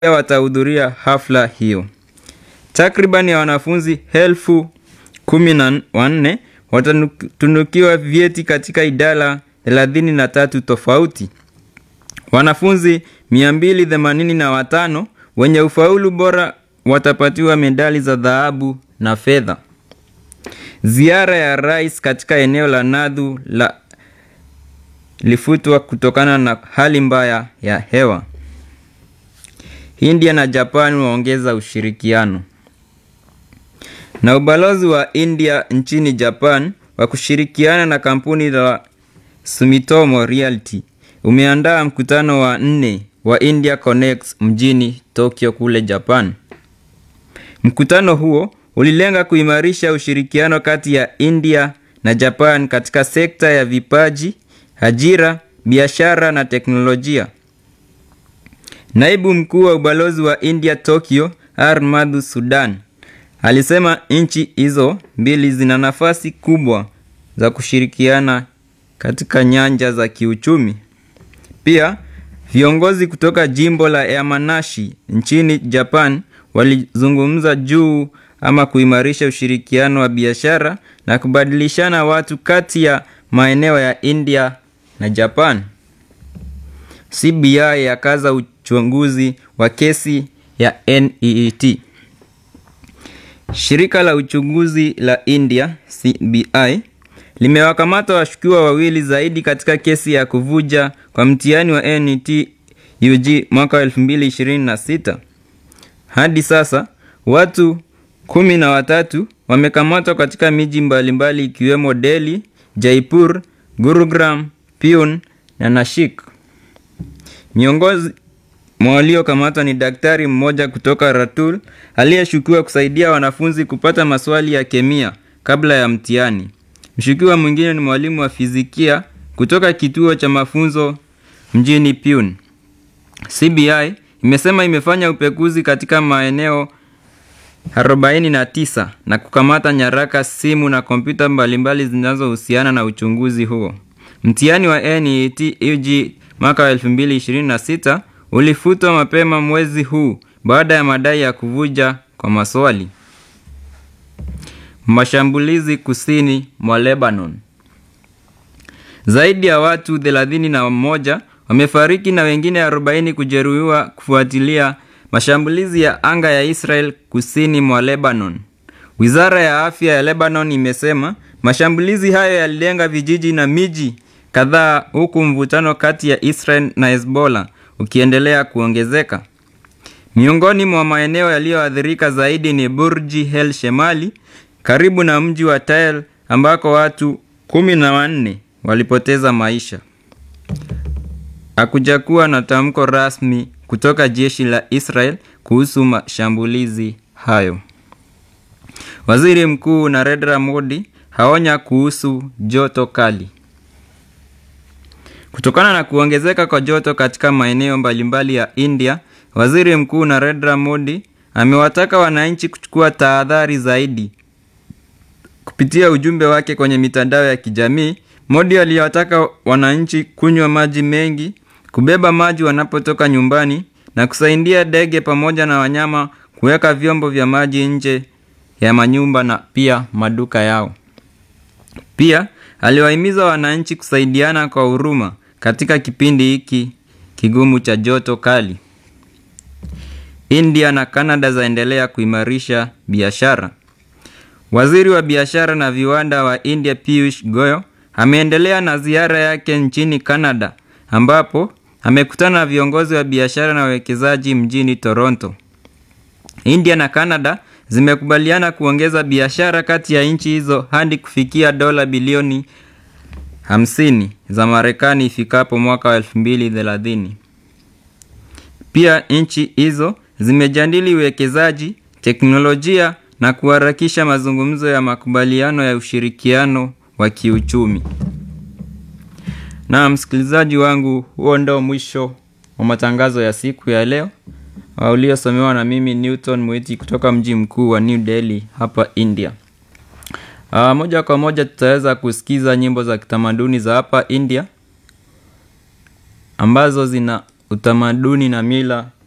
watahudhuria hafla hiyo. Takriban ya wanafunzi elfu kumi na wanne watatunukiwa vyeti katika idara thelathini na tatu tofauti. Wanafunzi mia mbili themanini na watano wenye ufaulu bora watapatiwa medali za dhahabu na fedha. Ziara ya rais katika eneo la Nadhu la lifutwa kutokana na hali mbaya ya hewa. India na Japan waongeza ushirikiano. Na ubalozi wa India nchini Japan wa kushirikiana na kampuni la Sumitomo Realty umeandaa mkutano wa nne wa India Connects mjini Tokyo kule Japan. Mkutano huo ulilenga kuimarisha ushirikiano kati ya India na Japan katika sekta ya vipaji, ajira, biashara na teknolojia. Naibu mkuu wa ubalozi wa India Tokyo, R Madhu Sudan, alisema nchi hizo mbili zina nafasi kubwa za kushirikiana katika nyanja za kiuchumi. Pia viongozi kutoka jimbo la Yamanashi nchini Japan walizungumza juu ama kuimarisha ushirikiano wa biashara na kubadilishana watu kati ya maeneo ya India na Japan. CBI yakaza uchunguzi wa kesi ya NEET. Shirika la uchunguzi la India CBI limewakamata washukiwa wawili zaidi katika kesi ya kuvuja kwa mtihani wa NET UG mwaka 2026. Hadi sasa watu kumi na watatu wamekamatwa katika miji mbalimbali ikiwemo Delhi, Jaipur, Gurugram, Pune na Nashik. Miongozi mwa waliokamatwa ni daktari mmoja kutoka Ratul aliyeshukiwa kusaidia wanafunzi kupata maswali ya kemia kabla ya mtihani. Mshukiwa mwingine ni mwalimu wa fizikia kutoka kituo cha mafunzo mjini Pune. CBI imesema imefanya upekuzi katika maeneo 49 na kukamata nyaraka, simu na kompyuta mbalimbali zinazohusiana na uchunguzi huo. Mtihani wa NET UG mwaka 2026 ulifutwa mapema mwezi huu baada ya madai ya kuvuja kwa maswali. Mashambulizi kusini mwa Lebanon. Zaidi ya watu 31 wamefariki na wengine 40 kujeruhiwa kufuatilia mashambulizi ya anga ya Israel kusini mwa Lebanon. Wizara ya afya ya Lebanon imesema mashambulizi hayo yalilenga vijiji na miji kadhaa huku mvutano kati ya Israel na Hezbollah ukiendelea kuongezeka. Miongoni mwa maeneo yaliyoathirika zaidi ni Burji El Shemali karibu na mji wa Tell ambako watu kumi na wanne walipoteza maisha. Hakujakuwa na tamko rasmi kutoka jeshi la Israel kuhusu mashambulizi hayo. Waziri Mkuu Narendra Modi haonya kuhusu joto kali. Kutokana na kuongezeka kwa joto katika maeneo mbalimbali ya India, Waziri Mkuu Narendra Modi amewataka wananchi kuchukua tahadhari zaidi. Kupitia ujumbe wake kwenye mitandao ya kijamii, Modi aliwataka wananchi kunywa maji mengi, kubeba maji wanapotoka nyumbani na kusaidia ndege pamoja na wanyama kuweka vyombo vya maji nje ya manyumba na pia maduka yao. Pia aliwahimiza wananchi kusaidiana kwa huruma katika kipindi hiki kigumu cha joto kali. India na Canada zaendelea kuimarisha biashara. Waziri wa biashara na viwanda wa India Piyush Goyal ameendelea na ziara yake nchini Canada ambapo amekutana na viongozi wa biashara na wawekezaji mjini Toronto. India na Canada zimekubaliana kuongeza biashara kati ya nchi hizo hadi kufikia dola bilioni 50 za Marekani ifikapo mwaka wa 2030. Pia nchi hizo zimejadili uwekezaji, teknolojia na kuharakisha mazungumzo ya makubaliano ya ushirikiano wa kiuchumi. Na msikilizaji wangu, huo ndio mwisho wa matangazo ya siku ya leo uliosomewa na mimi Newton Mwiti kutoka mji mkuu wa New Delhi hapa India. Uh, moja kwa moja tutaweza kusikiza nyimbo za kitamaduni za hapa India ambazo zina utamaduni na mila